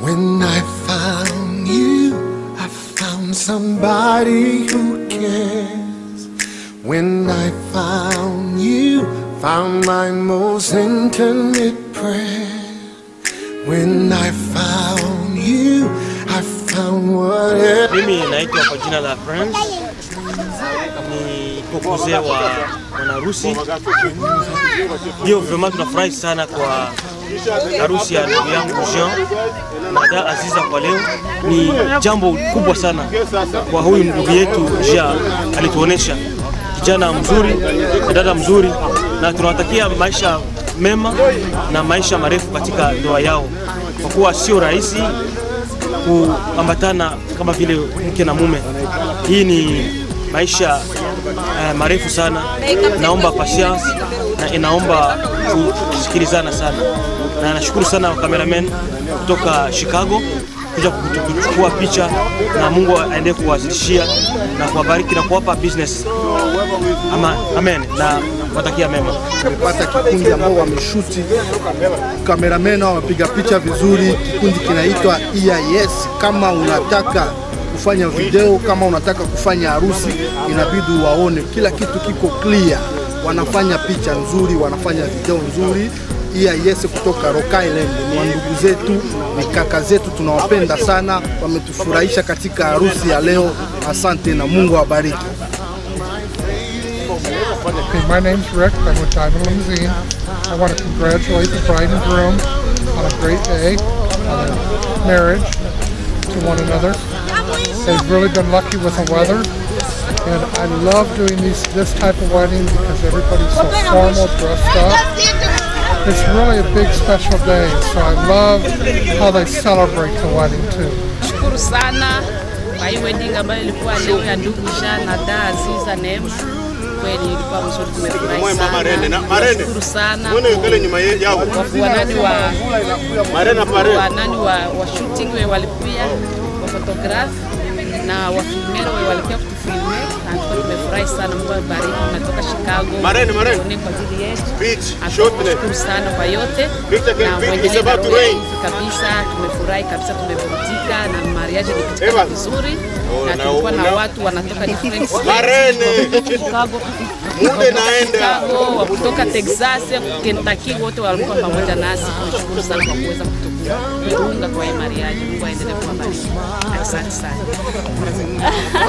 When I found you, I found somebody who cares. When I found you, found my most intimate prayer. When I found you, I found whatever. Mimi naitwa kwa jina la Friends, ni kokoze wa mwanaharusi. Hiyo vraiment tunafurahi sana kwa harusi ya ndugu yangu Jean na dada Aziza kwa leo. Ni jambo kubwa sana kwa huyu ndugu yetu Jean, alituonesha kijana mzuri na dada mzuri, na tunawatakia maisha mema na maisha marefu katika ndoa yao, kwa kuwa sio rahisi kuambatana kama vile mke na mume. Hii ni maisha uh, marefu sana, naomba patience na inaomba kusikilizana sana, na nashukuru sana cameraman kutoka Chicago kuja kuchukua picha, na Mungu aendelee kuwazidishia na kuwabariki na kuwapa business. Ama, amen na watakia mema. Tumepata kikundi ambao wameshuti kameramen au wapiga picha vizuri. Kikundi kinaitwa EIS. Kama unataka kufanya video, kama unataka kufanya harusi, inabidi waone kila kitu kiko clear. Wanafanya picha nzuri, wanafanya video nzuri. EIS kutoka Rock Island ni wandugu zetu, ni kaka zetu, tunawapenda sana, wametufurahisha katika harusi ya leo. Asante na Mungu awabariki. Okay, my name's Rick. I'm with Diamond Limousine. I want to congratulate the bride and groom on a great day, on their marriage to one another. They've really been lucky with the weather, and I love doing these this type of wedding because everybody's so formal, dressed up. It's really a big special day, so I love how they celebrate the wedding too. Shukuru sana kwa hii wedding ambayo ilikuwa leo ya ndugu Jean na dada Aziza Neema. Kweli ilikuwa mzuri, tumefurahi sana. Nashukuru sana wanani wa wanani wa, wa shooting we walikuya wa photograph na wafilmero we walikuya kutufilme, na tulikuwa tumefurahi sana. Mungu awabariki, natoka Chicago tuone kwa ajili yetu. Ashukuru sana kwa yote na mwendelee na roho yangu kabisa. Tumefurahi kabisa, tumeburudika na mariage ilipitikana vizuri, na tulikuwa na watu wanatoka different states, Chicago Chicago, wa kutoka Texas, Kentucky, wote walikuwa pamoja nasi. Tunashukuru sana kwa kuweza kutuunga kwa hii mariage. Mungu aendelee kuwabariki. Asante sana.